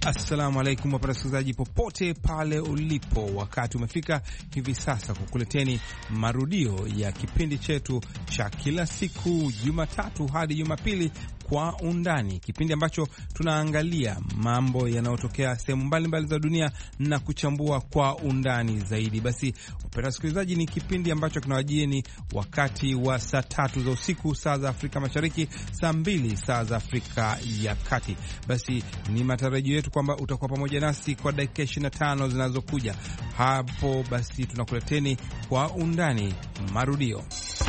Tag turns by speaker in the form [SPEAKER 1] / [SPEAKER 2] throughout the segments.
[SPEAKER 1] Assalamu alaikum wapenda wasikilizaji popote pale ulipo, wakati umefika hivi sasa kukuleteni marudio ya kipindi chetu cha kila siku Jumatatu hadi Jumapili kwa undani, kipindi ambacho tunaangalia mambo yanayotokea sehemu mbalimbali za dunia na kuchambua kwa undani zaidi. Basi wapenda wasikilizaji, ni kipindi ambacho kinawajieni wakati wa saa tatu za usiku saa za Afrika Mashariki, saa mbili saa za Afrika ya Kati. Basi ni matarajio yetu kwamba utakuwa pamoja nasi kwa dakika 25 zinazokuja hapo. Basi tunakuleteni kwa undani marudio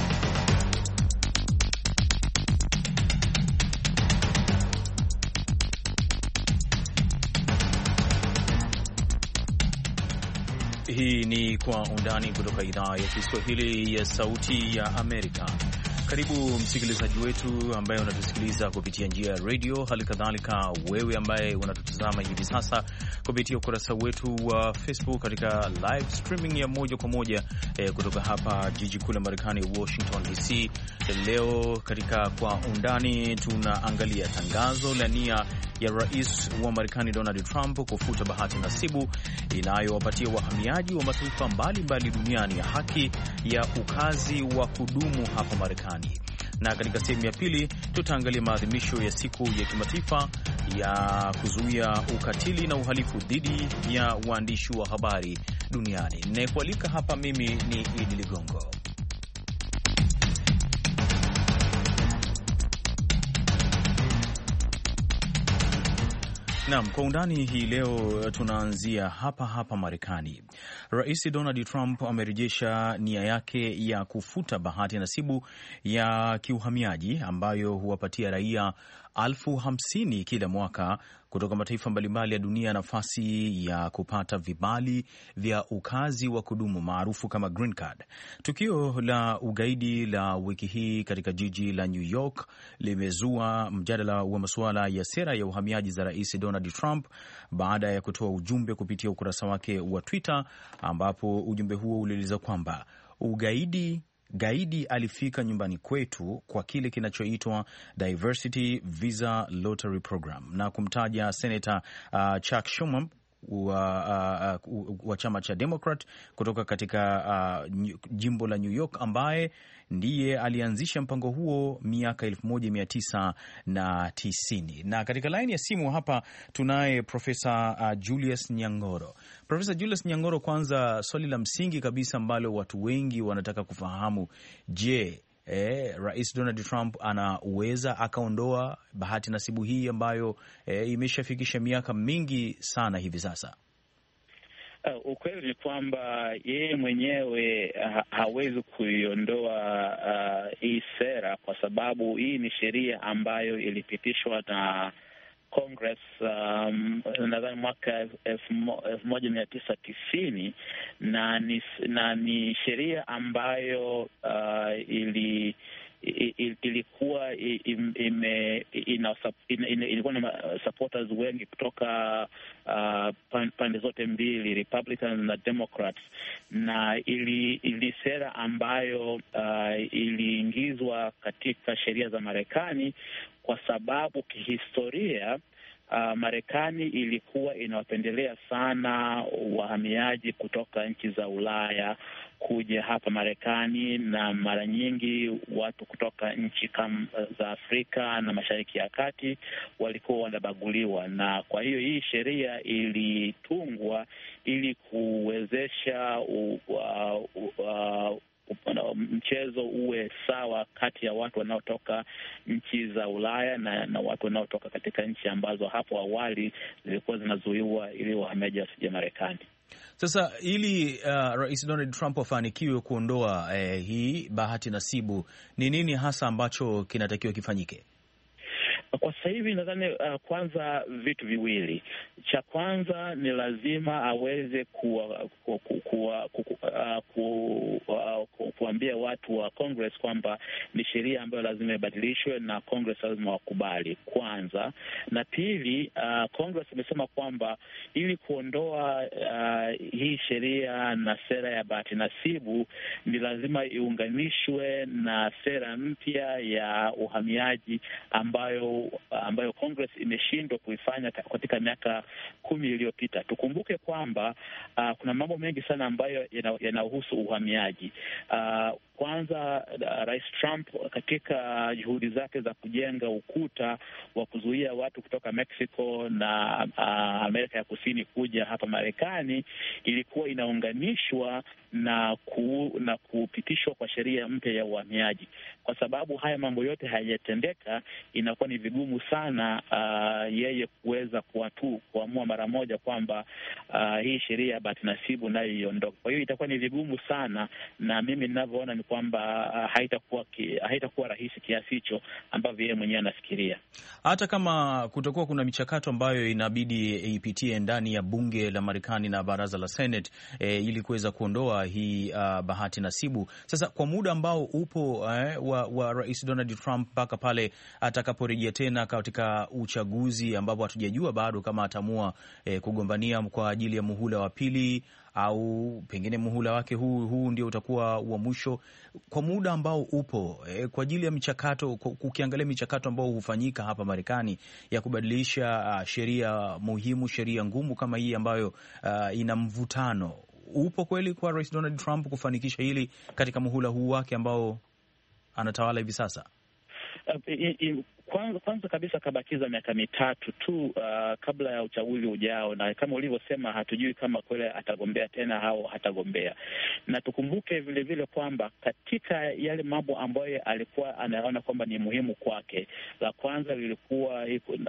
[SPEAKER 2] Hii ni Kwa Undani kutoka idhaa ya Kiswahili ya Sauti ya Amerika. Karibu msikilizaji wetu ambaye unatusikiliza kupitia njia ya redio, hali kadhalika wewe ambaye unatutazama hivi sasa kupitia ukurasa wetu wa Facebook katika live streaming ya moja kwa moja eh, kutoka hapa jiji kuu la Marekani, Washington DC. Leo katika Kwa Undani tunaangalia tangazo la nia ya rais wa Marekani Donald Trump kufuta bahati nasibu inayowapatia wahamiaji wa mataifa mbalimbali duniani ya haki ya ukazi wa kudumu hapa Marekani na katika sehemu ya pili tutaangalia maadhimisho ya siku ya kimataifa ya kuzuia ukatili na uhalifu dhidi ya waandishi wa habari duniani. Ninayekualika hapa mimi ni Idi Ligongo. Naam, kwa undani hii leo tunaanzia hapa hapa Marekani. Rais Donald Trump amerejesha nia yake ya kufuta bahati nasibu ya kiuhamiaji ambayo huwapatia raia elfu hamsini kila mwaka kutoka mataifa mbalimbali ya dunia nafasi ya kupata vibali vya ukazi wa kudumu maarufu kama green card. Tukio la ugaidi la wiki hii katika jiji la New York limezua mjadala wa masuala ya sera ya uhamiaji za Rais Donald Trump baada ya kutoa ujumbe kupitia ukurasa wake wa Twitter, ambapo ujumbe huo ulieleza kwamba ugaidi gaidi alifika nyumbani kwetu kwa kile kinachoitwa Diversity Visa Lottery Program na kumtaja Senator uh, Chuck Schumer wa, uh, uh, wa chama cha Democrat kutoka katika uh, jimbo la New York ambaye ndiye alianzisha mpango huo miaka elfu moja mia tisa na tisini. Na katika laini ya simu hapa tunaye Profesa uh, Julius Nyang'oro. Profesa Julius Nyang'oro, kwanza swali la msingi kabisa ambalo watu wengi wanataka kufahamu, je, Eh, Rais Donald Trump anaweza akaondoa bahati nasibu hii ambayo eh, imeshafikisha miaka mingi sana hivi sasa?
[SPEAKER 3] Uh, ukweli ni kwamba yeye mwenyewe ha hawezi kuiondoa uh, hii sera kwa sababu hii ni sheria ambayo ilipitishwa na Congress um, nadhani mwaka elfu moja mia tisa tisini na ni, na ni sheria ambayo uh, ili ilikuwa ime, ina, ina, ilikuwa na supporters wengi kutoka uh, pande zote mbili Republicans na Democrats, na ili, ili sera ambayo uh, iliingizwa katika sheria za Marekani kwa sababu kihistoria Uh, Marekani ilikuwa inawapendelea sana wahamiaji kutoka nchi za Ulaya kuja hapa Marekani, na mara nyingi watu kutoka nchi kama za Afrika na Mashariki ya Kati walikuwa wanabaguliwa, na kwa hiyo hii sheria ilitungwa ili kuwezesha u, uh, uh, mchezo uwe sawa kati ya watu wanaotoka nchi za Ulaya na, na watu wanaotoka katika nchi ambazo hapo awali zilikuwa zinazuiwa ili wahamiaji wasije Marekani.
[SPEAKER 2] Sasa ili uh, Rais Donald Trump afanikiwe kuondoa eh, hii bahati nasibu, ni nini hasa ambacho kinatakiwa kifanyike?
[SPEAKER 3] Kwa sasa hivi nadhani uh, kwanza vitu viwili. Cha kwanza ni lazima aweze kuwa, ku, ku, ku, ku, uh, ku, uh, ku, kuambia watu wa Congress kwamba ni sheria ambayo lazima ibadilishwe na Congress lazima wakubali kwanza, na pili, uh, Congress imesema kwamba ili kuondoa uh, hii sheria na sera ya bahati nasibu ni lazima iunganishwe na sera mpya ya uhamiaji ambayo ambayo ambayo Congress imeshindwa kuifanya katika miaka kumi iliyopita. Tukumbuke kwamba uh, kuna mambo mengi sana ambayo yanahusu uhamiaji uh, kwanza uh, Rais Trump katika juhudi zake za kujenga ukuta wa kuzuia watu kutoka Mexico na uh, Amerika ya Kusini kuja hapa Marekani ilikuwa inaunganishwa na ku, na kupitishwa kwa sheria mpya ya uhamiaji. Kwa sababu haya mambo yote hayajatendeka, inakuwa ni vigumu sana uh, yeye kuweza kuatu kuamua mara moja kwamba uh, hii sheria ya bahati nasibu nayo iondoke. Kwa hiyo itakuwa ni vigumu sana, na mimi ninavyoona ni kwamba uh, haitakuwa ki, haitakuwa rahisi kiasi hicho ambavyo yeye mwenyewe anafikiria.
[SPEAKER 2] Hata kama kutakuwa kuna michakato ambayo inabidi ipitie ndani ya bunge la Marekani na baraza la Senate eh, ili kuweza kuondoa hii uh, bahati nasibu. Sasa kwa muda ambao upo eh, wa, wa Rais Donald Trump mpaka pale atakaporejea tena katika uchaguzi ambapo hatujajua bado kama ataamua eh, kugombania kwa ajili ya muhula wa pili au pengine muhula wake huu huu ndio utakuwa wa mwisho. Kwa muda ambao upo eh, kwa ajili ya michakato, ukiangalia michakato ambayo hufanyika hapa Marekani ya kubadilisha uh, sheria muhimu, sheria ngumu kama hii ambayo uh, ina mvutano upo kweli kwa Rais Donald Trump kufanikisha hili katika muhula huu wake ambao anatawala hivi sasa?
[SPEAKER 3] Uh, i, i, kwanza, kwanza kabisa kabakiza miaka mitatu tu uh, kabla ya uchaguzi ujao, na kama ulivyosema, hatujui kama kweli atagombea tena au hatagombea. Na tukumbuke vile vile kwamba katika yale mambo ambayo alikuwa anaona kwamba ni muhimu kwake, la kwanza lilikuwa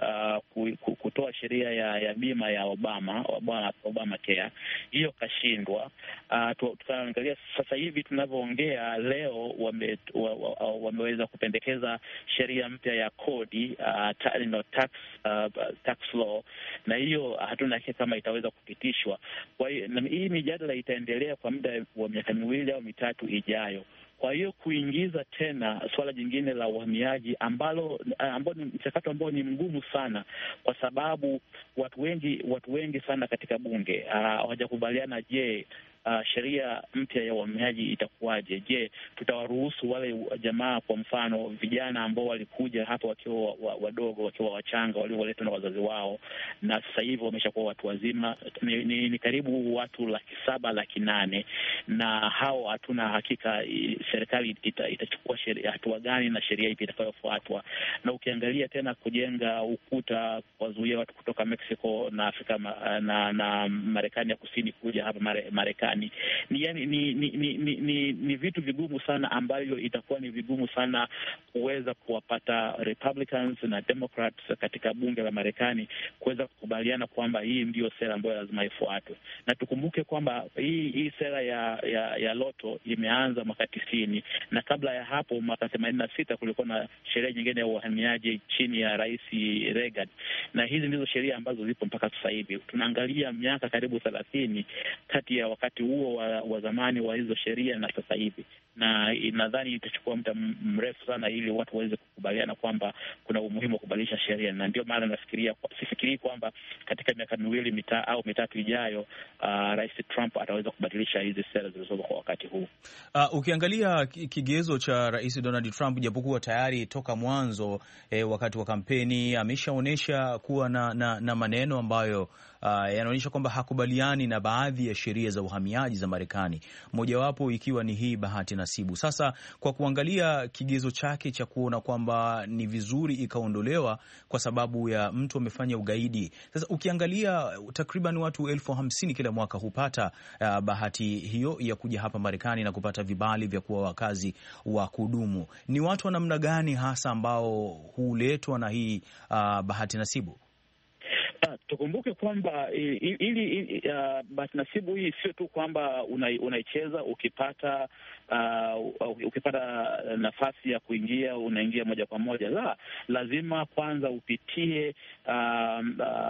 [SPEAKER 3] uh, kutoa sheria ya, ya bima ya Obama, Obama, Obama Care. Hiyo kashindwa. Uh, tukaangalia sasa hivi tunavyoongea leo, wame, wameweza kupendekeza sheria mpya ya kodi uh, ta, you know, tax, uh, tax law na hiyo hatuna hakika kama itaweza kupitishwa. Kwa hiyo hii mijadala itaendelea kwa muda wa miaka miwili au mitatu ijayo. Kwa hiyo kuingiza tena suala jingine la uhamiaji ambalo ambao ni mchakato ambao ni mgumu sana, kwa sababu watu wengi watu wengi sana katika bunge hawajakubaliana. Uh, je, Uh, sheria mpya ya uhamiaji itakuwaje? Je, tutawaruhusu wale jamaa, kwa mfano vijana ambao walikuja hapa wakiwa wadogo, wakiwa wachanga, walioletwa na wazazi wao na sasa hivi wameshakuwa watu wazima, ni, ni, ni karibu watu laki saba laki nane na hao hatuna hakika serikali ita, itachukua hatua gani na sheria ipi itakayofuatwa. Na ukiangalia tena kujenga ukuta kuwazuia watu kutoka Mexico na Afrika na, na Marekani ya kusini kuja hapa Marekani ni yani, ni, ni, ni, ni, ni, ni vitu vigumu sana ambavyo itakuwa ni vigumu sana kuweza kuwapata Republicans na Democrats katika bunge la Marekani kuweza kukubaliana kwamba hii ndiyo sera ambayo lazima ifuatwe, na tukumbuke kwamba hii hii sera ya ya, ya loto imeanza mwaka tisini na kabla ya hapo mwaka themanini na sita kulikuwa na sheria nyingine ya uhamiaji chini ya Rais Reagan, na hizi ndizo sheria ambazo zipo mpaka sasa hivi. Tunaangalia miaka karibu thelathini kati ya wakati huo wa, wa zamani wa hizo sheria na sasa hivi, na nadhani itachukua muda mrefu sana ili watu waweze kukubaliana kwamba kuna umuhimu wa kubadilisha sheria, na ndio maana nafikiria, sifikirii kwamba katika miaka miwili mita, au mitatu ijayo uh, Rais Trump ataweza kubadilisha hizi sera zilizopo kwa wakati huu.
[SPEAKER 2] Uh, ukiangalia kigezo cha Rais Donald Trump, japokuwa tayari toka mwanzo eh, wakati wa kampeni ameshaonyesha kuwa na, na, na maneno ambayo uh, yanaonyesha kwamba hakubaliani na baadhi ya sheria za uhamiaji za Marekani, mojawapo ikiwa ni hii bahati nasibu. Sasa kwa kuangalia kigezo chake cha kuona kwamba ni vizuri ikaondolewa kwa sababu ya mtu amefanya ugaidi. Sasa ukiangalia takriban watu elfu hamsini kila mwaka hupata uh, bahati hiyo ya kuja hapa Marekani na kupata vibali vya kuwa wakazi wa kudumu. Ni watu wa namna gani hasa ambao huletwa na hii uh, bahati nasibu?
[SPEAKER 3] Uh, tukumbuke kwamba ili uh, bahati nasibu hii sio tu kwamba unaicheza una ukipata uh, ukipata nafasi ya kuingia unaingia moja kwa moja. La, lazima kwanza upitie uh,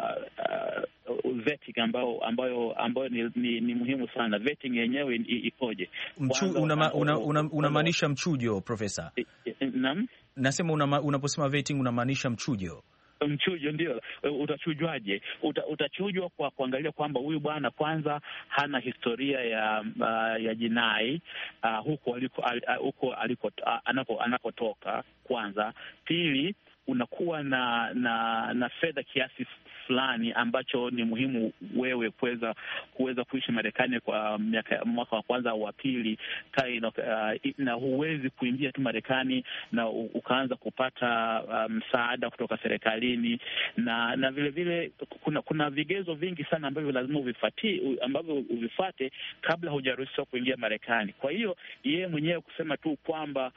[SPEAKER 3] uh, uh, vetting ambayo ambayo ambayo ni, ni, ni muhimu sana. Vetting yenyewe ikoje?
[SPEAKER 2] Unamaanisha una, una, una mchujo, Profesa?
[SPEAKER 3] Naam,
[SPEAKER 2] nasema unaposema una vetting unamaanisha mchujo
[SPEAKER 3] Mchujo ndio. Utachujwaje? Uta, utachujwa kwa kuangalia kwamba huyu bwana kwanza hana historia ya uh, ya jinai uh, huko aliko, uh, huko aliko uh, anako anakotoka kwanza. Pili, unakuwa na na na fedha kiasi fulani ambacho ni muhimu wewe kuweza kuweza kuishi Marekani kwa miaka mwaka wa kwanza au wa pili kai, uh, na huwezi kuingia tu Marekani na ukaanza kupata msaada um, kutoka serikalini na na vile vile kuna kuna vigezo vingi sana ambavyo lazima uvifati ambavyo uvifate kabla hujaruhusiwa kuingia Marekani. Kwa hiyo yeye mwenyewe kusema tu kwamba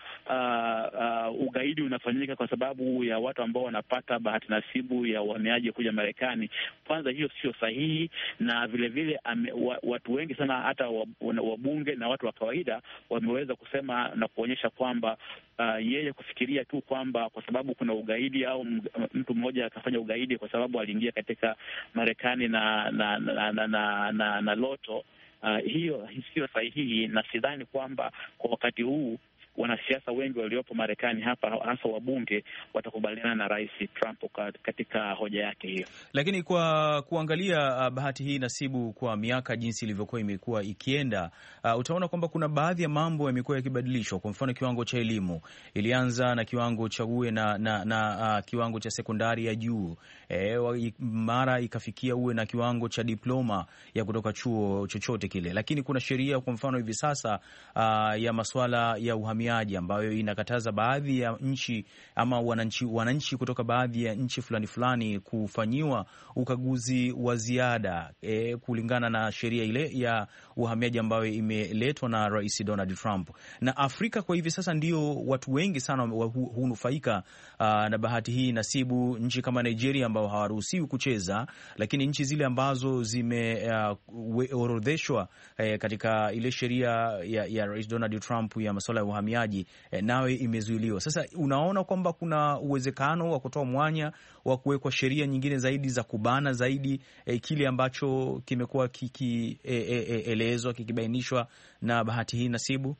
[SPEAKER 3] uh, uh, ugaidi unafanyika kwa sababu ya watu ambao wanapata bahati nasibu ya uhamiaji kuja Marekani, kwanza hiyo sio sahihi, na vile vile ame, wa, watu wengi sana hata wabunge na watu wa kawaida wameweza kusema na kuonyesha kwamba uh, yeye kufikiria tu kwamba kwa sababu kuna ugaidi au mtu mmoja akafanya ugaidi kwa sababu aliingia katika Marekani na na na, na, na, na, na loto uh, hiyo sio sahihi, na sidhani kwamba kwa wakati huu wanasiasa wengi waliopo Marekani hapa hasa wabunge watakubaliana na Rais Trump katika hoja yake hiyo.
[SPEAKER 2] Lakini kwa kuangalia uh, bahati hii nasibu kwa miaka jinsi ilivyokuwa imekuwa ikienda, uh, utaona kwamba kuna baadhi ya mambo yamekuwa yakibadilishwa. Kwa mfano, kiwango cha elimu ilianza na kiwango cha uwe na, na, na uh, kiwango cha sekondari ya juu e, mara ikafikia uwe na kiwango cha diploma ya kutoka chuo chochote kile, lakini kuna sheria kwa mfano hivi sasa uh, ya masuala ya uhamiaji ambayo inakataza baadhi ya nchi ama wananchi, wananchi kutoka baadhi ya nchi fulani fulani kufanyiwa ukaguzi wa ziada e, kulingana na sheria ile ya uhamiaji ambayo imeletwa na Rais Donald Trump. Na Afrika kwa hivi sasa ndio watu wengi sana hunufaika uh, na bahati hii nasibu, nchi kama Nigeria ambao hawaruhusiwi kucheza, lakini nchi zile ambazo zimeorodheshwa uh, uh, katika ile sheria ya, ya Rais Donald Trump ya masuala ya uhamiaji eh, nawe imezuiliwa. Sasa unaona kwamba kuna uwezekano wa kutoa mwanya wa kuwekwa sheria nyingine zaidi za kubana zaidi eh, kile ambacho kimekuwa kikielezwa eh, eh, kikibainishwa na bahati hii nasibu.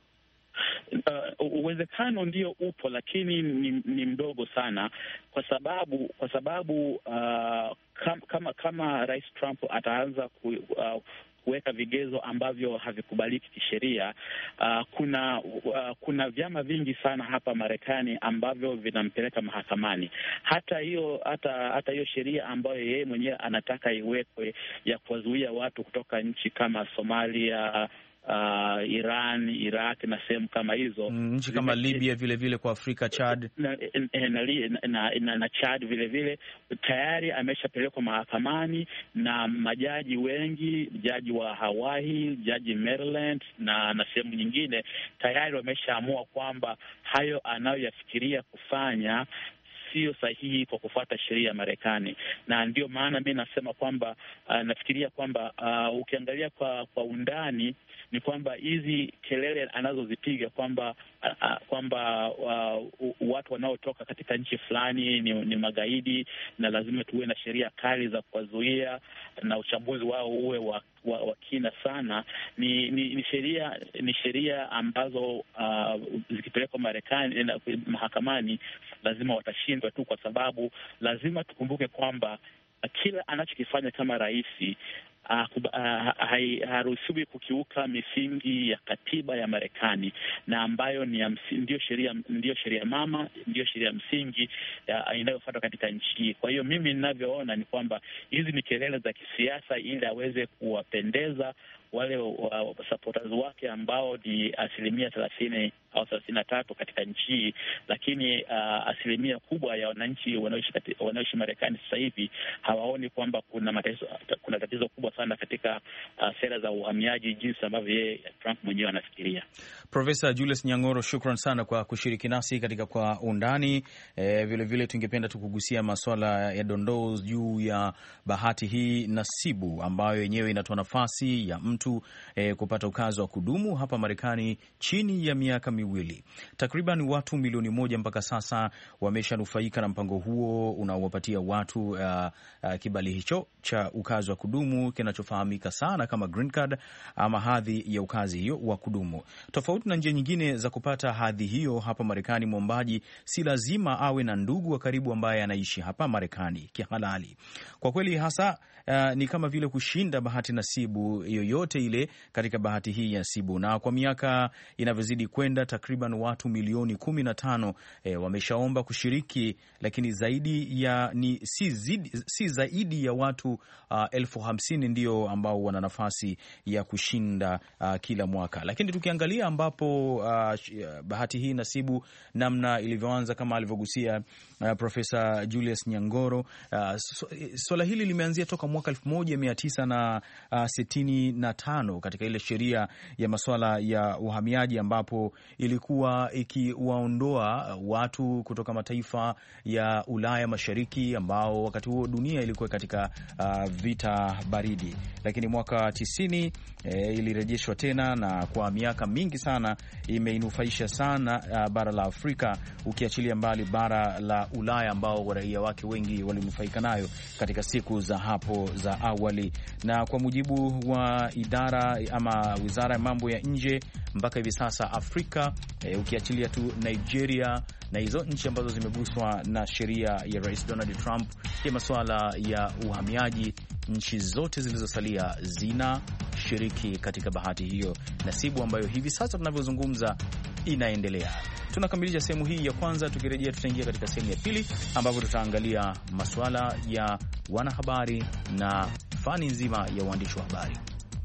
[SPEAKER 3] Uh, uwezekano ndio upo, lakini ni, ni mdogo sana, kwa sababu kwa sababu uh, kam, kama kama Rais Trump ataanza ku, uh, kuweka vigezo ambavyo havikubaliki kisheria. Uh, kuna uh, kuna vyama vingi sana hapa Marekani ambavyo vinampeleka mahakamani. Hata hiyo hata hata hiyo sheria ambayo yeye mwenyewe anataka iwekwe ya kuwazuia watu kutoka nchi kama Somalia Uh, Iran, Iraq na sehemu kama hizo
[SPEAKER 2] nchi mm, kama Libya vile vile kwa Afrika, Chad
[SPEAKER 3] na, na, na, na, na, na Chad vile vile tayari ameshapelekwa mahakamani na majaji wengi, jaji wa Hawaii, jaji Maryland na na sehemu nyingine tayari wameshaamua kwamba hayo anayoyafikiria kufanya sio sahihi kwa kufuata sheria ya Marekani, na ndio maana mi nasema kwamba uh, nafikiria kwamba uh, ukiangalia kwa kwa undani ni kwamba hizi kelele anazozipiga kwamba uh, kwamba uh, watu wanaotoka katika nchi fulani ni, ni magaidi na lazima tuwe na sheria kali za kuwazuia na uchambuzi wao uwe wa wa, wa kina sana, ni ni, ni sheria ni sheria ambazo uh, zikipelekwa Marekani mahakamani lazima watashindwa tu, kwa sababu lazima tukumbuke kwamba kila anachokifanya kama rais haruhusiwi kukiuka misingi ya katiba ya Marekani na ambayo ni ndiyo sheria ndiyo sheria mama ndiyo sheria msingi inayofuatwa katika nchi hii. Kwa hiyo mimi ninavyoona ni kwamba hizi ni kelele za kisiasa ili aweze kuwapendeza wale uh, supporters wake ambao ni asilimia thelathini au thelathini na tatu katika nchi hii, lakini uh, asilimia kubwa ya wananchi wanaoishi Marekani sasa hivi hawaoni kwamba kuna matatizo, kuna tatizo kubwa sana katika uh, sera za uhamiaji jinsi ambavyo yeye Trump mwenyewe anafikiria.
[SPEAKER 2] Profesa Julius Nyang'oro, shukran sana kwa kushiriki nasi katika Kwa Undani. E, vilevile tungependa tukugusia maswala ya dondoo juu ya bahati hii nasibu ambayo yenyewe inatoa nafasi ya mtu e, kupata ukazi wa kudumu hapa Marekani chini ya miaka miwili. Takriban watu milioni moja mpaka sasa wameshanufaika na mpango huo unaowapatia watu uh, uh, kibali hicho cha ukazi wa kudumu kinachofahamika sana kama green card ama hadhi ya ukazi hiyo wa kudumu. Tofauti na njia nyingine za kupata hadhi hiyo hapa Marekani, mwombaji si lazima awe na ndugu wa karibu ambaye anaishi hapa Marekani kihalali. Kwa kweli hasa uh, ni kama vile kushinda bahati nasibu yoyote ile katika bahati hii ya nasibu, na kwa miaka inavyozidi kwenda takriban watu milioni kumi na tano e, wameshaomba kushiriki, lakini zaidi ya ni si, zidi, si zaidi ya watu uh, elfu hamsini ndio ambao wana nafasi ya kushinda uh, kila mwaka. Lakini tukiangalia ambapo uh, bahati hii nasibu namna ilivyoanza kama alivyogusia uh, Profesa Julius Nyangoro uh, swala hili limeanzia toka mwaka elfu moja mia tisa na uh, sitini na tano katika ile sheria ya masuala ya uhamiaji ambapo ilikuwa ikiwaondoa watu kutoka mataifa ya Ulaya Mashariki ambao wakati huo dunia ilikuwa katika uh, vita baridi, lakini mwaka tisini eh, ilirejeshwa tena na kwa miaka mingi sana imeinufaisha sana uh, bara la Afrika ukiachilia mbali bara la Ulaya ambao raia wake wengi walinufaika nayo katika siku za hapo za awali. Na kwa mujibu wa idara ama wizara ya mambo ya nje mpaka hivi sasa Afrika e, ukiachilia tu Nigeria na hizo nchi ambazo zimeguswa na sheria ya Rais Donald Trump ya masuala ya uhamiaji, nchi zote zilizosalia zinashiriki katika bahati hiyo nasibu ambayo hivi sasa tunavyozungumza inaendelea. Tunakamilisha sehemu hii ya kwanza. Tukirejea tutaingia katika sehemu ya pili ambapo tutaangalia masuala ya wanahabari na fani nzima ya uandishi wa habari.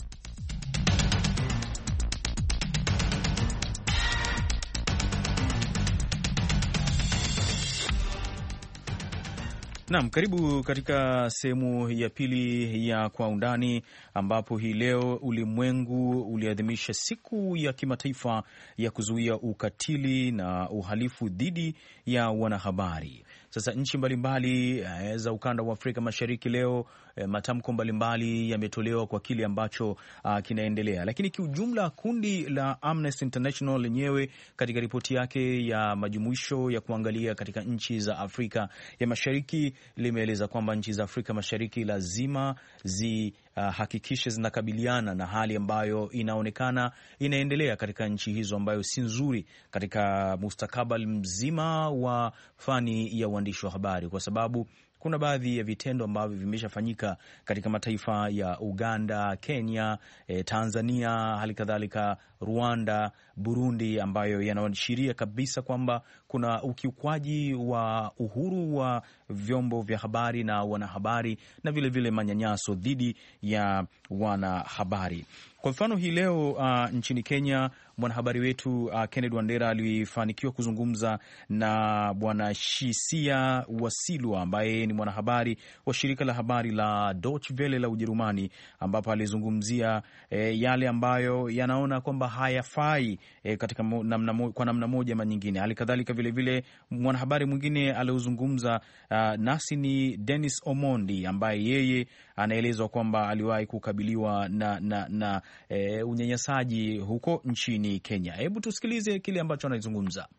[SPEAKER 2] Naam, karibu katika sehemu ya pili ya Kwa Undani, ambapo hii leo ulimwengu uliadhimisha siku ya kimataifa ya kuzuia ukatili na uhalifu dhidi ya wanahabari. Sasa nchi mbalimbali e, za ukanda wa Afrika Mashariki leo e, matamko mbalimbali yametolewa kwa kile ambacho a, kinaendelea, lakini kiujumla kundi la Amnesty International lenyewe katika ripoti yake ya majumuisho ya kuangalia katika nchi za Afrika ya Mashariki limeeleza kwamba nchi za Afrika Mashariki lazima zi Uh, hakikishe zinakabiliana na hali ambayo inaonekana inaendelea katika nchi hizo ambayo si nzuri katika mustakabali mzima wa fani ya uandishi wa habari, kwa sababu kuna baadhi ya vitendo ambavyo vimeshafanyika katika mataifa ya Uganda, Kenya, eh, Tanzania, hali kadhalika Rwanda, Burundi, ambayo yanaashiria kabisa kwamba kuna ukiukwaji wa uhuru wa vyombo vya habari na wanahabari na vilevile vile manyanyaso dhidi ya wanahabari. Kwa mfano hii leo uh, nchini Kenya mwanahabari wetu uh, Kennedy Wandera alifanikiwa kuzungumza na bwana Shisia Wasilwa ambaye ni mwanahabari wa shirika la habari la Deutsche Welle la Ujerumani, ambapo alizungumzia eh, yale ambayo yanaona kwamba hayafai eh, katika namna, kwa namna moja ama nyingine. Hali kadhalika vilevile mwanahabari mwingine aliozungumza uh, nasi ni Dennis Omondi ambaye yeye anaelezwa kwamba aliwahi kukabiliwa na, na, na e, unyanyasaji huko nchini Kenya. Hebu tusikilize kile ambacho anazungumza.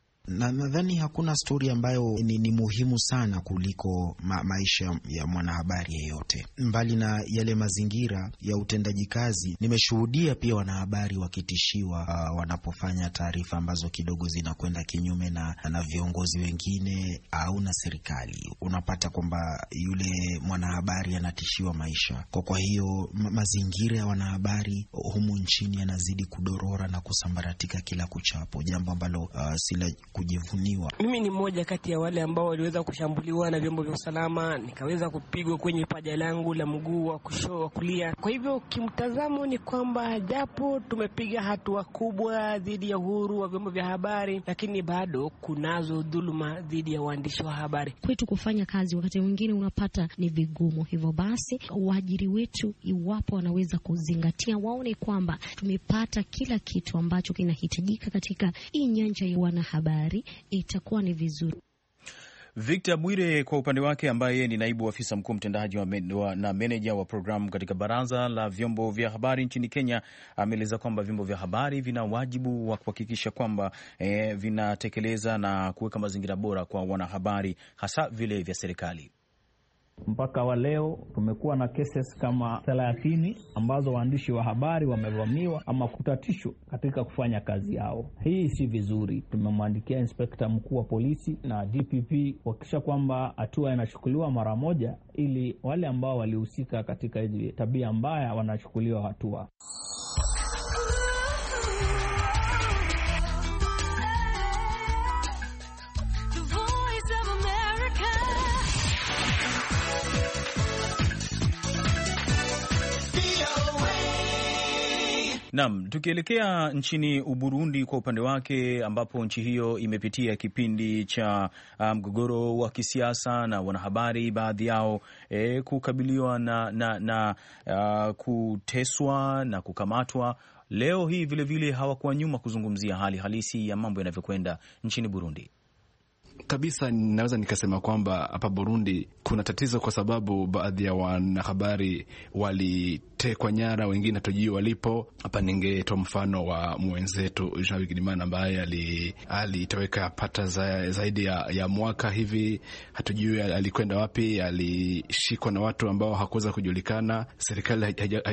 [SPEAKER 4] Na nadhani hakuna stori ambayo ni, ni muhimu sana kuliko ma, maisha ya mwanahabari yeyote. Mbali na yale mazingira ya utendaji kazi, nimeshuhudia pia wanahabari wakitishiwa uh, wanapofanya taarifa ambazo kidogo zinakwenda kinyume na, na viongozi wengine au na serikali. Unapata kwamba yule mwanahabari anatishiwa maisha kwa, kwa hiyo ma, mazingira ya wanahabari humu nchini yanazidi kudorora na kusambaratika kila kuchapo, jambo ambalo uh, sila kujivuniwa.
[SPEAKER 5] Mimi ni mmoja kati ya wale ambao waliweza kushambuliwa na vyombo vya usalama, nikaweza kupigwa kwenye paja langu la mguu wa kushoto wa kulia. Kwa hivyo kimtazamo ni kwamba japo tumepiga hatua kubwa dhidi ya uhuru wa vyombo vya habari, lakini bado kunazo dhuluma dhidi ya waandishi wa habari.
[SPEAKER 6] Kwetu kufanya kazi wakati mwingine unapata ni vigumu. Hivyo basi, waajiri wetu, iwapo wanaweza kuzingatia, waone kwamba tumepata kila kitu ambacho kinahitajika katika hii nyanja ya wanahabari itakuwa ni vizuri.
[SPEAKER 2] Victor Bwire kwa upande wake, ambaye ni naibu afisa mkuu mtendaji wa na meneja wa programu katika baraza la vyombo vya habari nchini Kenya, ameeleza kwamba vyombo vya habari vina wajibu wa kuhakikisha kwamba eh, vinatekeleza na kuweka mazingira bora kwa wanahabari, hasa vile vya serikali.
[SPEAKER 7] Mpaka wa leo tumekuwa na cases kama thelathini ambazo waandishi wa habari wamevamiwa ama kutatishwa katika kufanya kazi yao. Hii si vizuri. Tumemwandikia inspekta mkuu wa polisi na DPP kuhakikisha kwamba hatua inachukuliwa mara moja, ili wale ambao walihusika katika hizi tabia mbaya wanachukuliwa hatua.
[SPEAKER 2] Naam, tukielekea nchini Uburundi kwa upande wake, ambapo nchi hiyo imepitia kipindi cha mgogoro um, wa kisiasa na wanahabari baadhi yao eh, kukabiliwa na, na, na uh, kuteswa na kukamatwa. Leo hii vilevile hawakuwa nyuma kuzungumzia hali halisi ya mambo yanavyokwenda nchini Burundi.
[SPEAKER 8] Kabisa, naweza nikasema kwamba hapa Burundi kuna tatizo kwa sababu baadhi ya wanahabari walitekwa nyara, wengine hatujui walipo. Hapa ningetoa mfano wa mwenzetu Jean Bigirimana ambaye alitoweka pata za, zaidi ya, ya mwaka hivi, hatujui alikwenda wapi. Alishikwa na watu ambao hakuweza kujulikana. Serikali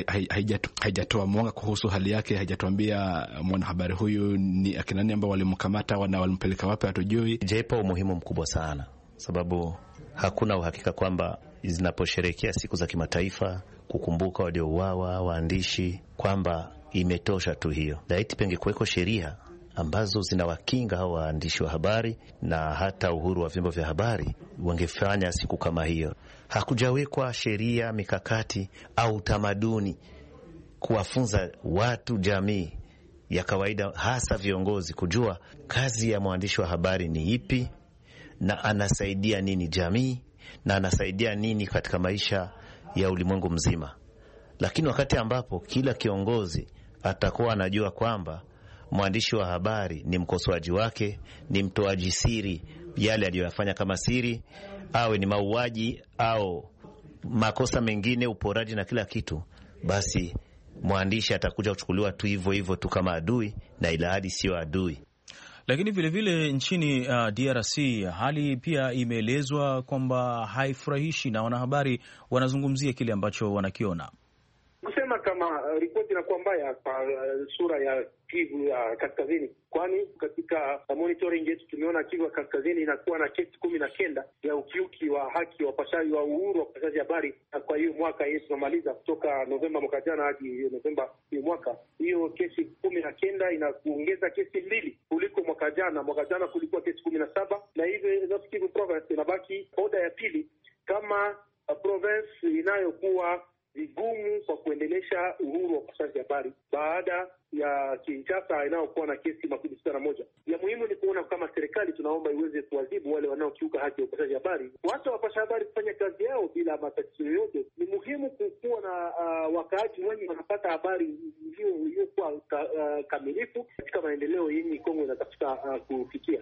[SPEAKER 8] haijatoa mwanga kuhusu hali yake, haijatuambia mwanahabari huyu ni akina nani ambao walimkamata na walimpeleka wapi, hatujui.
[SPEAKER 9] Jaipa umuhimu mkubwa sana sababu hakuna uhakika kwamba zinaposherehekea siku za kimataifa kukumbuka waliouawa waandishi, kwamba imetosha tu hiyo. Laiti penge kuweko sheria ambazo zinawakinga hao waandishi wa habari na hata uhuru wa vyombo vya habari, wangefanya siku kama hiyo. Hakujawekwa sheria, mikakati au utamaduni kuwafunza watu, jamii ya kawaida, hasa viongozi, kujua kazi ya mwandishi wa habari ni ipi na anasaidia nini jamii na anasaidia nini katika maisha ya ulimwengu mzima. Lakini wakati ambapo kila kiongozi atakuwa anajua kwamba mwandishi wa habari ni mkosoaji wake, ni mtoaji siri yale aliyoyafanya kama siri, awe ni mauaji au makosa mengine, uporaji na kila kitu, basi mwandishi atakuja kuchukuliwa tu hivyo hivyo tu kama adui, na ila hadi siyo adui.
[SPEAKER 2] Lakini vilevile vile nchini uh, DRC hali pia imeelezwa kwamba haifurahishi na wanahabari wanazungumzia kile ambacho wanakiona
[SPEAKER 10] kusema kama uh, ripoti inakuwa mbaya kwa uh, sura ya Kivu ya uh, kaskazini, kwani katika uh, monitoring yetu tumeona Kivu ya kaskazini inakuwa na kesi kumi na kenda ya ukiuki wa haki wa upashaji wa uhuru wa upashaji habari. Kwa hiyo mwaka hii tunamaliza kutoka Novemba mwaka jana hadi Novemba hiyo mwaka, hiyo kesi kumi na kenda inakuongeza kesi mbili kuliko mwaka jana. Mwaka jana kulikuwa kesi kumi na saba na hivyo North Kivu province inabaki oda ya pili kama uh, province inayokuwa vigumu kwa kuendelesha uhuru wa upashaji habari baada ya Kinshasa inayokuwa na kesi makumi sita na moja. Ya muhimu ni kuona kama serikali tunaomba iweze kuadhibu wale wanaokiuka haki ya upashaji habari, wacha wapasha habari kufanya kazi yao bila matatizo yoyote. Ni muhimu kukuwa na uh, wakaaji wengi wanapata habari iliyokuwa ka, uh, kamilifu katika maendeleo yenye Kongo inatafuta uh, kufikia.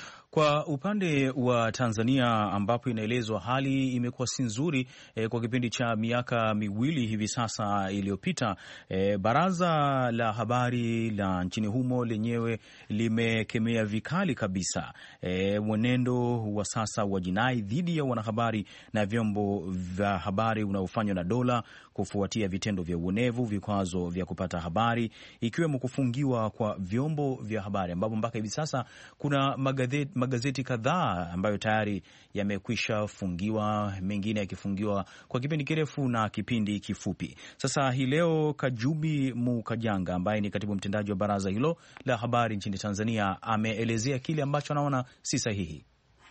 [SPEAKER 2] Kwa upande wa Tanzania ambapo inaelezwa hali imekuwa si nzuri eh, kwa kipindi cha miaka miwili hivi sasa iliyopita, eh, baraza la habari la nchini humo lenyewe limekemea vikali kabisa eh, mwenendo wa sasa wa jinai dhidi ya wanahabari na vyombo vya habari unaofanywa na dola kufuatia vitendo vya uonevu, vikwazo vya kupata habari, ikiwemo kufungiwa kwa vyombo vya habari ambapo mpaka hivi sasa kuna magazeti, magazeti kadhaa ambayo tayari yamekwisha fungiwa, mengine yakifungiwa kwa kipindi kirefu na kipindi kifupi. Sasa hii leo Kajubi Mukajanga ambaye ni katibu mtendaji wa baraza hilo la habari nchini Tanzania ameelezea kile ambacho anaona si sahihi.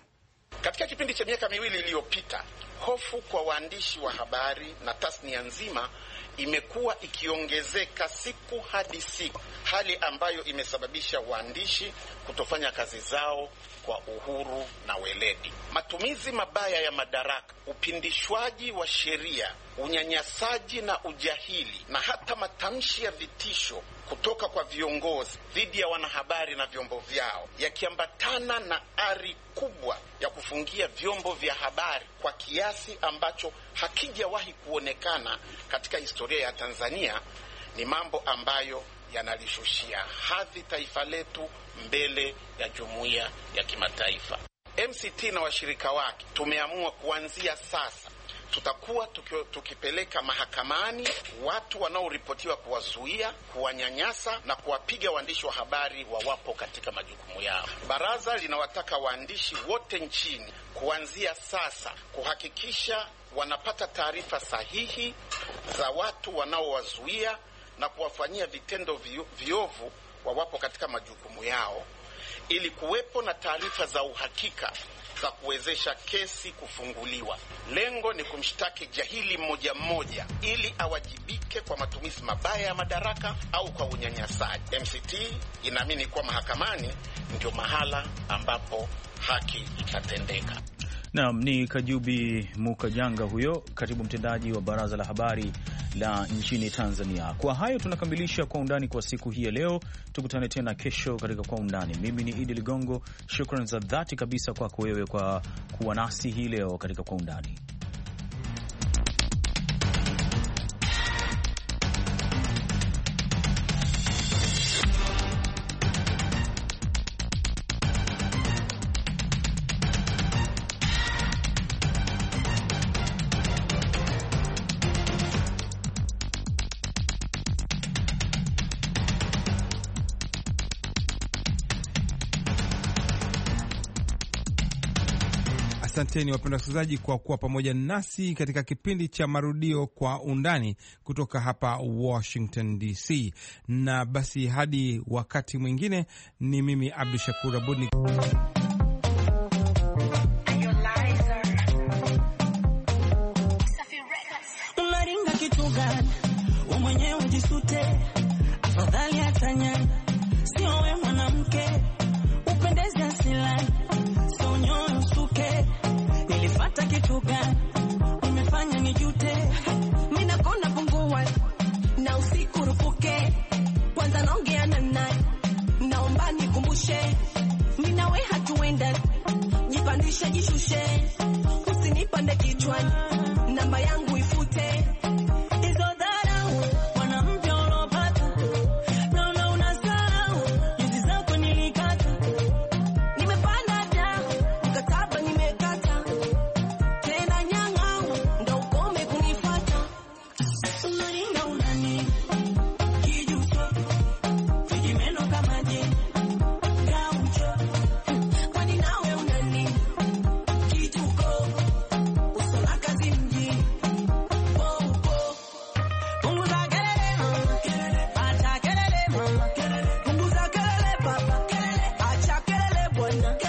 [SPEAKER 11] Katika kipindi cha miaka miwili iliyopita, hofu kwa waandishi wa habari na tasnia nzima imekuwa ikiongezeka siku hadi siku, hali ambayo imesababisha waandishi kutofanya kazi zao kwa uhuru na weledi. Matumizi mabaya ya madaraka, upindishwaji wa sheria, unyanyasaji na ujahili, na hata matamshi ya vitisho kutoka kwa viongozi dhidi ya wanahabari na vyombo vyao, yakiambatana na ari kubwa ya kufungia vyombo vya habari kwa kiasi ambacho hakijawahi kuonekana katika historia ya Tanzania, ni mambo ambayo yanalishushia hadhi taifa letu mbele ya jumuiya ya kimataifa. MCT na washirika wake tumeamua kuanzia sasa tutakuwa tuki, tukipeleka mahakamani watu wanaoripotiwa kuwazuia, kuwanyanyasa na kuwapiga waandishi wa habari wawapo katika majukumu yao. Baraza linawataka waandishi wote nchini kuanzia sasa kuhakikisha wanapata taarifa sahihi za watu wanaowazuia na kuwafanyia vitendo viovu wawapo katika majukumu yao ili kuwepo na taarifa za uhakika za kuwezesha kesi kufunguliwa. Lengo ni kumshtaki jahili mmoja mmoja ili awajibike mke kwa matumizi mabaya ya madaraka au kwa unyanyasaji. MCT inaamini kuwa mahakamani ndio mahala ambapo haki itatendeka.
[SPEAKER 2] Naam, ni Kajubi Mukajanga huyo katibu mtendaji wa Baraza la Habari la nchini Tanzania. Kwa hayo tunakamilisha Kwa Undani kwa siku hii ya leo. Tukutane tena kesho katika Kwa Undani. Mimi ni Idi Ligongo, shukran za dhati kabisa kwako wewe kwa kuwa nasi hii leo katika Kwa Undani.
[SPEAKER 1] Asanteni wapenda wasikilizaji kwa kuwa pamoja nasi katika kipindi cha marudio kwa undani kutoka hapa Washington DC. Na basi hadi wakati mwingine, ni mimi Abdu Shakur Abud.
[SPEAKER 12] Unaringa kitu gani? Wewe mwenyewe jisute, afadhali atanyanya, sio we mwanamke upendeze asilani, sio nyoyo usuke. Nilifata kitu gani? Umefanya nijute, mimi nakonda pungua na usiku rupuke, kwanza naongea na nani? Naomba nikumbushe, mimi nawe hatuenda, jipandishe jishushe, usinipande kichwani, namba yangu ifute hizo dharau, mwanamke ulopata, naona unasahau juzi zako nilikata, nimepanda da mkataba nimekata, tena nyang'au ndo ukome kunifata, unaringa unani kijuso vijimeno kama je gaucho, kwani nawe unani kituko uso na kazi mjini Punguza kelele mama, acha kelele mama, punguza kelele baba, acha kelele bwana.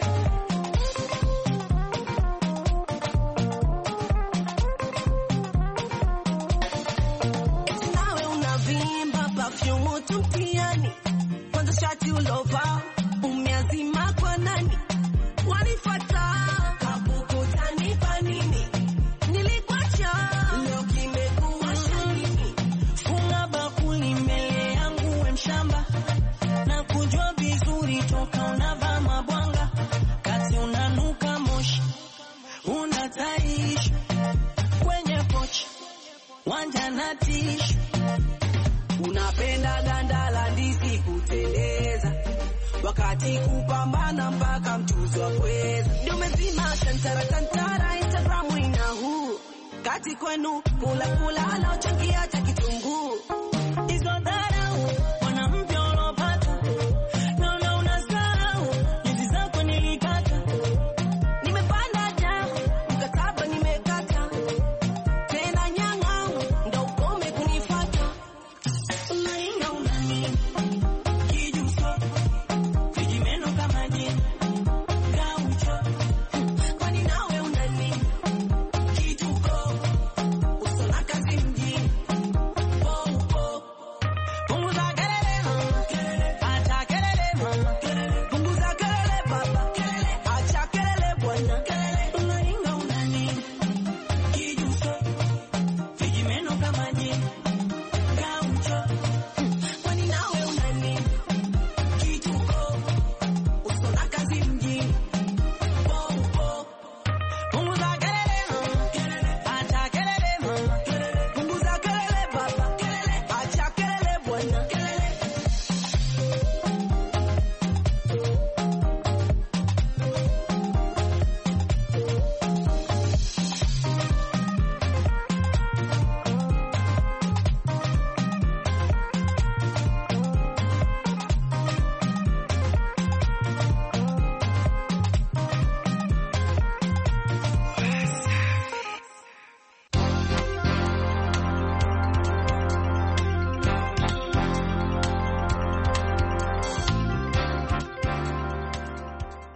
[SPEAKER 12] Eti nawe unavimba perfume tu mtiani, kwanza shati ulovaa umeazima kwa nani? Wanifuata kakukutanipa nini? Nilikuacha leo kimekuwa shanini. Funga bakuli mbele yangu we mshamba, na kujua vizuri toka unavaa mabwanga, kati unanuka moshi, unataishi kwenye pochi wanja na tishu, unapenda ganda la ndizi kuteleza, wakati kupambana mpaka mchuzi wa pweza, ndio umezima tantara tantara, Instagram ina huu kati kwenu kula kula anaochangia cha kitunguu